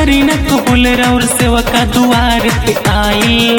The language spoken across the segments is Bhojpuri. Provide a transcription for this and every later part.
करी न कबूल और सेवा का दुआर पे आई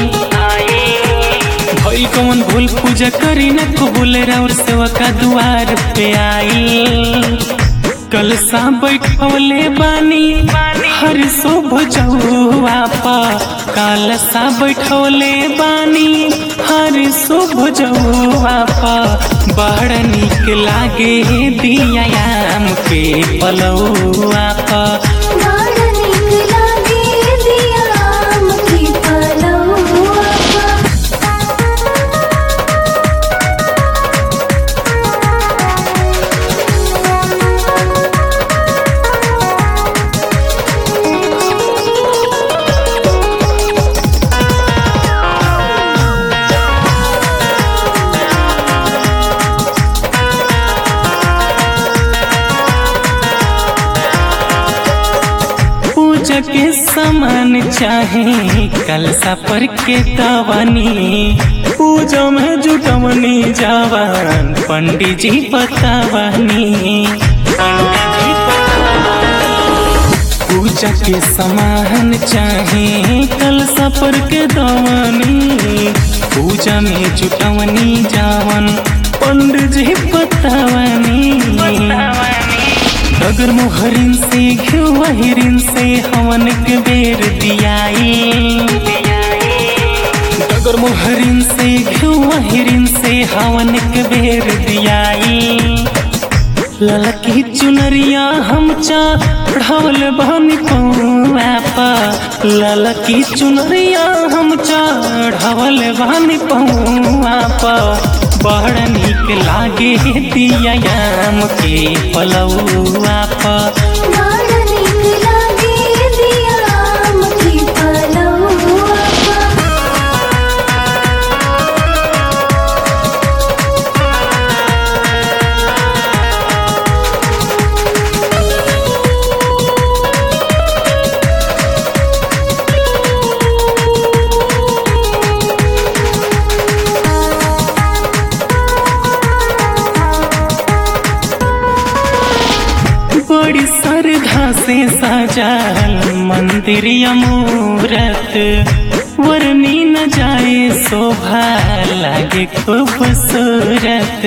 भइल कौन भूल पूजा करी न कबूल और सेवा का दुआर पे आई कल सा बैठौले बानी हर शुभ जौआ पा काल सा बैठौले बानी हर शुभ जौआ पा बड़ निक लागे दियाम के पलौआ पा बड़ नीक लागे दिया आम की पलौआ पूजा के सामान चाहे कलसा पर के दवानी पूजा में जुटवनी जवान पंडित जी बतावनी पूजा के सामान चाहे कलसा पर के दवानी पूजा में जुटवनी जवान पंडित जी बतावनी अगर मोहरिन से घिरिन से हवन के बेर दियाई अगर मोहरिन से घिरिन से हवन के बेर दियाई ललकी चुनरिया हम चढ़वल बहनी पौआ पा ललकी चुनरिया हम चढ़वल बहनी पौआ पा बड़ निक लागे दियाम के पलौआ पा बड़ नीक लागे दिया आम की पलौआ बड़ी श्रद्धा से सजाल मंदिर मूरत वरनी न जाए शोभा लागे खूबसूरत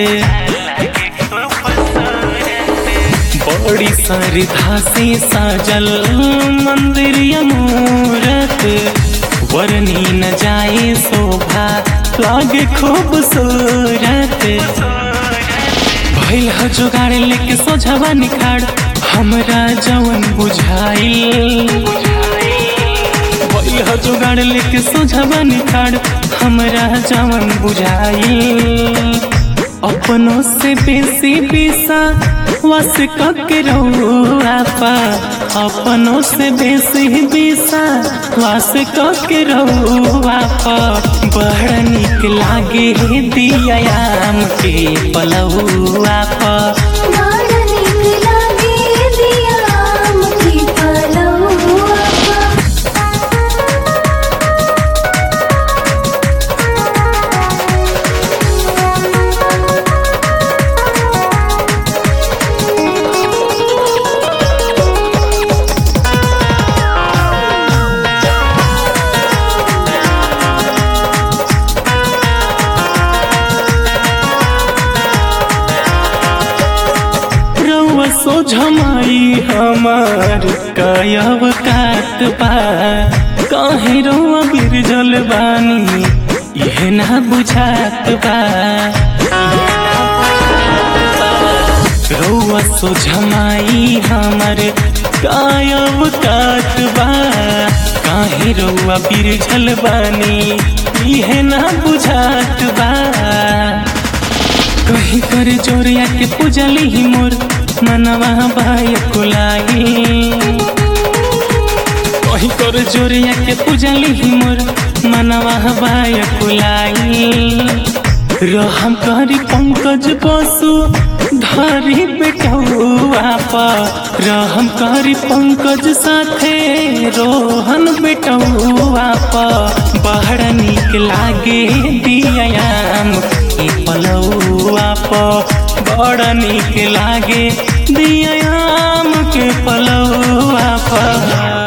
बड़ी श्रद्धा से सजल मंदिर मूरत वरनी न जाए शोभा लागे खूबसूरत भइल ह जुगाड़ लेके सोझवा निखाड़ हमरा जवन बुझाइल भइल ह जुगाड़ लेके सोझवा निखाड़ हमरा जवन बुझाइल अपनों से बेसी बेसा वस के रहुआ पा अपनों से बेसी बेसा वस के रहुआ पा बड़ निक लागे दियाम के पलहुआ पा बड़ नीक लागे दिया आम की पलौआ रउआ सोझमाई हमार कायब कात बा काहे रउआ बिरजल बानी यह ना बुझात बा रउआ सोझमाई हमार कायब कात बा काहे रउआ बिरजल बानी यह ना बुझात बा कहीं कर जोरिया के पूजली ही मोर मनवा बाय कुलाई कहीं कर जोरिया के पूजली ही मोर मनवा बाय कुलाई रहम करी पंकज बसु धरी बेटौआ पा रहम करी पंकज साथे रोहन बेटौआ पा बड़ निक लागे दियाम के पलौआ पा बड़ निक लागे दियाम के पलौआ पा